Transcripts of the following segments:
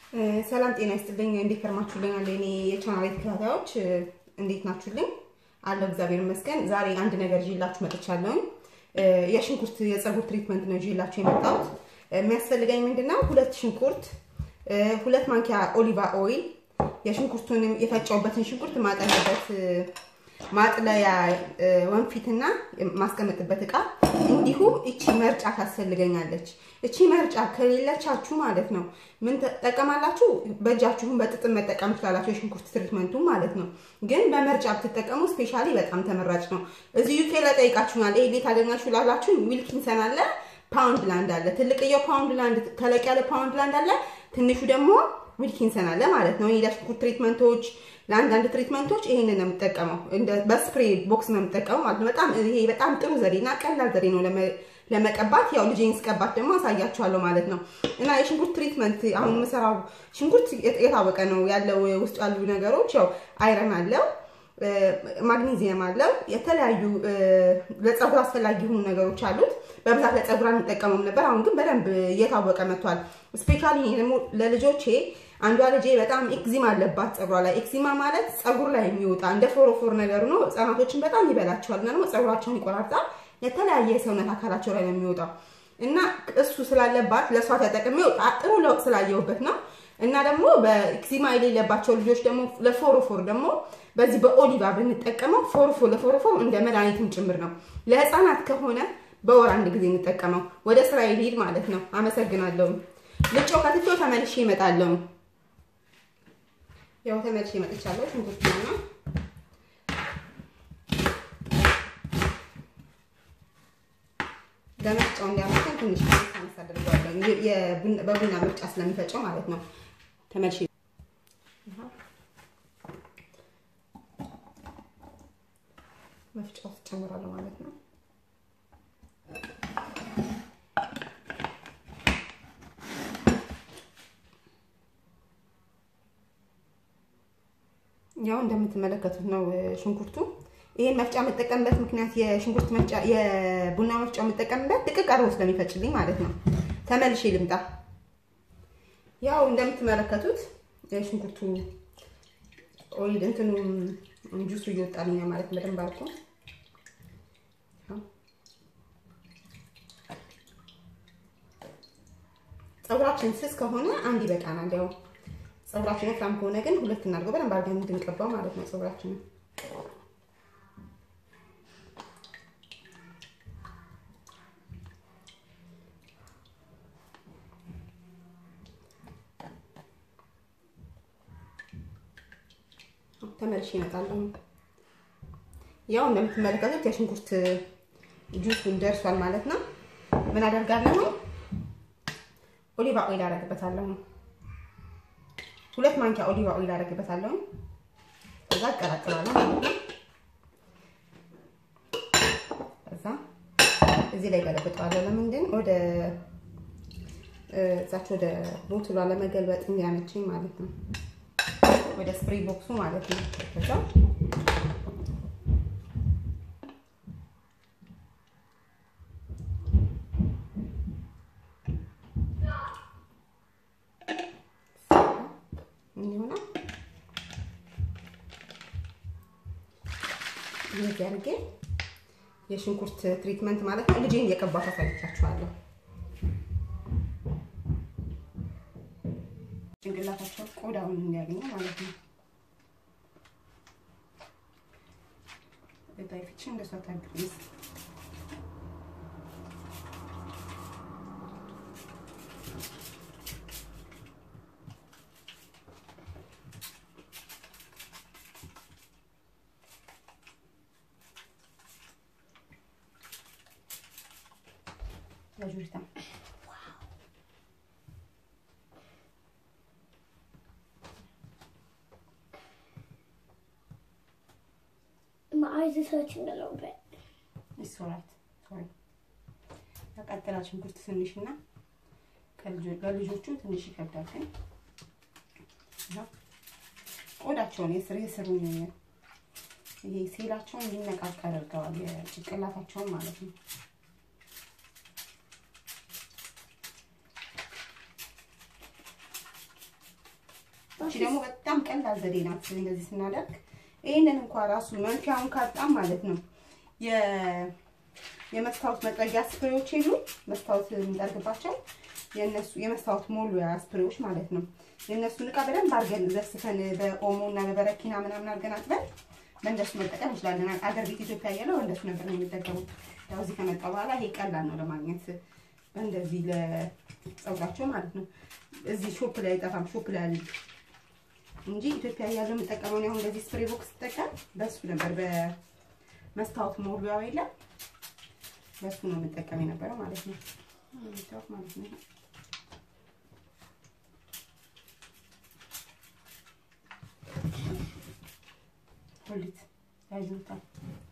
ሰላም ጤና ይስጥልኝ። እንዴት ከርማችሁልኛል? የኔ የቻናል ተከታታዮች እንዴት ናችሁልኝ? አለው እግዚአብሔር ይመስገን። ዛሬ አንድ ነገር ይዤላችሁ መጥቻለሁኝ። የሽንኩርት የፀጉር ትሪትመንት ነው ይዤላችሁ የመጣሁት። የሚያስፈልገኝ ምንድነው? ሁለት ሽንኩርት፣ ሁለት ማንኪያ ኦሊቫ ኦይል፣ የሽንኩርቱንም የፈጨውበትን ሽንኩርት ማጠለበት ማጥለያ ወንፊትና ማስቀመጥበት እቃ እንዲሁም እቺ መርጫ ታስፈልገኛለች። እቺ መርጫ ከሌለቻችሁ ማለት ነው ምን ትጠቀማላችሁ? በእጃችሁን በጥጥም መጠቀም ትችላላችሁ፣ የሽንኩርት ትሪትመንቱ ማለት ነው። ግን በመርጫ ብትጠቀሙ ስፔሻሊ በጣም ተመራጭ ነው። እዚህ ዩኬ ላይ ጠይቃችሁኛል። ይሄ ቤት አገኛችሁ ላላችሁ ዊልኪንሰን አለ፣ ፓውንድ ላንድ አለ። ትልቅየው ፓውንድ ላንድ፣ ተለቅ ያለ ፓውንድ ላንድ አለ፣ ትንሹ ደግሞ ዊልኪንሰን አለ ማለት ነው። ለሽንኩርት ትሪትመንቶች ለአንዳንድ ትሪትመንቶች ይሄንን ነው የምጠቀመው። በስፕሬ ቦክስ ነው የምጠቀመው ማለት ነው። በጣም ይሄ በጣም ጥሩ ዘዴና ቀላል ዘዴ ነው ለመቀባት። ያው ልጄን ስቀባት ደግሞ አሳያችኋለሁ ማለት ነው። እና የሽንኩርት ትሪትመንት አሁን የምሰራው ሽንኩርት የታወቀ ነው ያለው ውስጡ ያሉ ነገሮች ያው አይረን አለው፣ ማግኒዚየም አለው፣ የተለያዩ ለፀጉር አስፈላጊ የሆኑ ነገሮች አሉት። በብዛት ለፀጉር አንጠቀመውም ነበር። አሁን ግን በደንብ እየታወቀ መጥቷል። ስፔሻሊ ደግሞ ለልጆቼ አንዷ ልጄ በጣም ኤክዚማ አለባት ፀጉሯ ላይ። ኤክዚማ ማለት ፀጉር ላይ የሚወጣ እንደ ፎሮፎር ነገር ነው። ህጻናቶችን በጣም ይበላቸዋል እና ደግሞ ፀጉራቸውን ይቆራርጣል። የተለያየ የሰውነት አካላቸው ላይ ነው የሚወጣው እና እሱ ስላለባት ለእሷ ተጠቅሜው ጥሩ ለውጥ ስላየሁበት ነው። እና ደግሞ በኤክዚማ የሌለባቸው ልጆች ደግሞ ለፎሮፎር ደግሞ በዚህ በኦሊቫ ብንጠቀመው ፎሮፎር ለፎሮፎር እንደ መድኃኒትም ጭምር ነው። ለህፃናት ከሆነ በወር አንድ ጊዜ እንጠቀመው። ወደ ስራ ይሄድ ማለት ነው። አመሰግናለሁ። ልጮ ከትቼው ተመልሼ እመጣለሁ። ያው ተመልሼ መጥቻለሁ። ሽንኩርት ነው ለመፍጫው እንዲያመጣን ትንሽ ሳንስ አድርገዋለሁ። በቡና ምርጫ ስለሚፈጨው ማለት ነው። ተመልሼ መፍጫ ውስጥ ጨምራለሁ ማለት ነው። ያው እንደምትመለከቱት ነው ሽንኩርቱ። ይሄን መፍጫ የምጠቀምበት ምክንያት የሽንኩርት መፍጫ የቡና መፍጫ የምጠቀምበት ድቅቅ አድርጎ ስለሚፈጭልኝ ማለት ነው። ተመልሼ ልምጣ። ያው እንደምትመለከቱት የሽንኩርቱ ኦይል እንትኑ ጁሱ እየወጣልኝ ነው ማለት በደንብ አድርጎ ፀጉራችን ስስ ከሆነ አንድ ይበቃናል። ያው ፀጉራችን ወፍራም ከሆነ ግን ሁለት እናድርገው በደንብ አድርገን እንድንቀባው ማለት ነው ፀጉራችንን። ተመልሼ እመጣለሁ። ያው እንደምትመለከቱት የሽንኩርት ጁሱን ደርሷል ማለት ነው። ምን አደርጋለሁ? ኦሊቫ ኦይል አደርግበታለሁ። ሁለት ማንኪያ ኦሊቫ ኦይል አደርግበታለሁ። ከዛ አቀላቅላለሁ ማለት ነው። ከዛ እዚህ ላይ ገለብጠዋለሁ። ለምንድን ወደ እዛች ወደ ቦትሏ ለመገልበጥ እንዲያመቸኝ ማለት ነው። ወደ ስፕሬ ቦክሱ ማለት ነው። ከዛ ይሆናል እንደዚህ አድርጌ የሽንኩርት ትሪትመንት ማለት ነው። ልጄን እየቀባሁ አሳይቻችኋለሁ። ጭንቅላታቸው ቆዳውን እንዲያገኙ ማለት ነው። ዳይፍቺ እንደሷ ታግሪስ ለጁሪታ My eyes are hurting a little bit. It's alright. Sorry. ያቃጠላል ሽንኩርት ትንሽና ለልጆቹም ትንሽ ይከብዳል። ግን ቆዳቸውን የስር የስሩን ይሄ ሴላቸውን እንዲነቃቃ ያደርገዋል። የጭንቅላታቸውን ማለት ነው። እቺ ደግሞ በጣም ቀላል ዘዴ ናት። እንደዚህ ስናደርግ ይህንን እንኳ ራሱ መንፊያውን ካጣም ማለት ነው የመስታወት መጥረጊያ ስፕሬዎች የሉ መስታወት የምንጠርግባቸው የነሱ የመስታወት ሞሉያ ስፕሬዎች ማለት ነው። የእነሱን እቃ በደንብ አድርገን ዘስፈን በኦሞ እና በበረኪና ምናምን አድርገን አጥበን በእንደሱ መጠቀም እንችላለን። አገር ቤት ኢትዮጵያ እያለው እንደሱ ነበር ነው የሚጠቀሙት። ያው እዚህ ከመጣ በኋላ ይሄ ቀላል ነው ለማግኘት እንደዚህ ለጸጉራቸው ማለት ነው። እዚህ ሾፕ ላይ አይጠፋም፣ ሾፕ ላይ አለ እንጂ ኢትዮጵያ እያለው የምጠቀመው አሁን እንደዚህ ስፕሬ ቦክስ ስጠቀም በሱ ነበር በመስታወት ሞሉያው የለም በሱ ነው የምጠቀም የነበረው ማለት ነው። ማለት ነው ሁሊት ያይዙታል።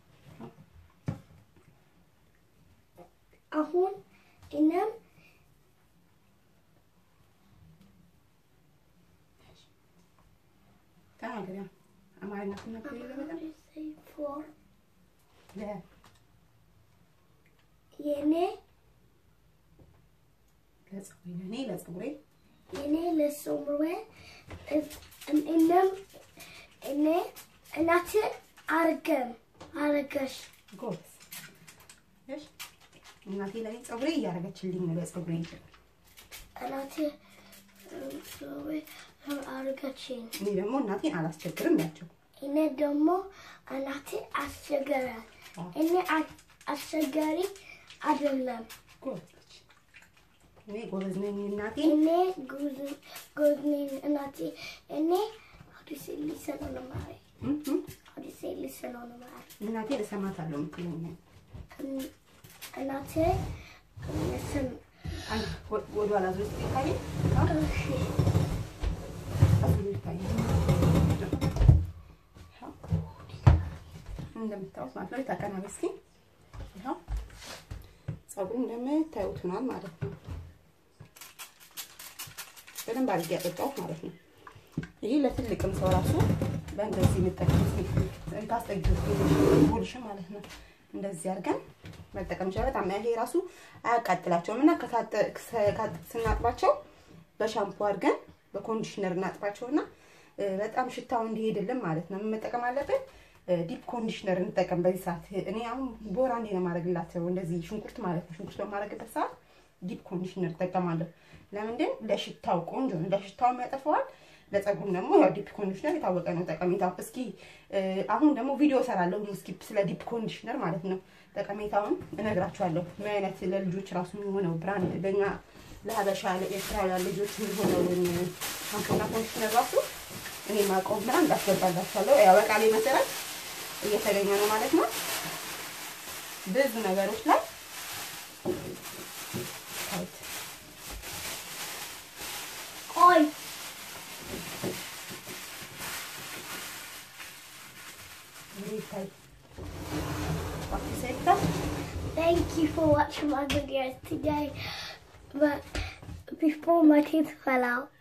አሁን እኛም ተናገሪያ አማርኛ ትናገሪ ለበጣም ፎር ለ የኔ ለጸጉሬ ለኔ ለጸጉሬ የኔ ለሶምሬ እኔም እኔ እናቴ አርገም አረገሽ ጎበዝ እሺ እናቴ ለኔ ጸጉሬ እያደረገችልኝ ነው ለጸጉሬ እናቴ ሶምሬ አረገችኝ እኔ ደግሞ እናቴን አላስቸግርም ያቸው እኔ ደግሞ እናቴ አስቸገራል እኔ አስቸጋሪ አይደለም ጎበዝ ልጅ እኔ ጎበዝ ነኝ እናቴ እኔ ጎዝ ነኝ እናቴ እኔ how do you say listen on the mare how do you say listen on the mare እናቴ ልሰማታለሁ የምትለኝ እናቴ listen አንድ ወደ ኋላ ዞር ይታይ እንደምታዩት ማለት ነው። ታቀናበ እስኪ ይኸው ፀጉሩ እንደምታዩት ሆኗል ማለት ነው። በደንብ አድርጌ ያጠጣሁት ማለት ነው። ይሄ ለትልቅም ሰው ራሱ በእንደዚህ የምጠቀም ታስጠጊ ጉልሽ ማለት ነው። እንደዚህ አድርገን መጠቀም ይችላል። በጣም ይሄ ራሱ አያቃጥላቸውም እና ስናጥባቸው በሻምፖ አድርገን በኮንዲሽነር እናጥባቸውና በጣም ሽታው እንዲሄድልን ማለት ነው መጠቀም አለብን። ዲፕ ኮንዲሽነር እንጠቀም በዚህ ሰዓት። እኔ አሁን ቦራ እንዴ ነው የማደርግላቸው እንደዚህ ሽንኩርት ማለት ነው። ሽንኩርት በማደርግበት ሰዓት ዲፕ ኮንዲሽነር እጠቀማለሁ። ለምንድን ለሽታው ቆንጆ ነው፣ ለሽታው ያጠፈዋል። ለፀጉሩም ደግሞ ያው ዲፕ ኮንዲሽነር የታወቀ ነው ጠቀሜታው። እስኪ አሁን ደግሞ ቪዲዮ ሰራለሁ እስኪ ስለ ዲፕ ኮንዲሽነር ማለት ነው ጠቀሜታውን እነግራችኋለሁ። ምን አይነት ለልጆች ራሱ የሚሆነው ብራንድ ለኛ ለሀበሻ ለኤርትራውያን ልጆች የሚሆነውን ሻምፖና ኮንዲሽነር ራሱ እኔ ማውቀው ብራንድ እንዳስገባላችኋለሁ። ያው በቃሌ መሰረት እየተገኘ ነው ማለት ነው። ብዙ ነገሮች ላይ ታይት ቆይ ታይት Sector. Thank you for watching my videos today. But before my teeth fell out,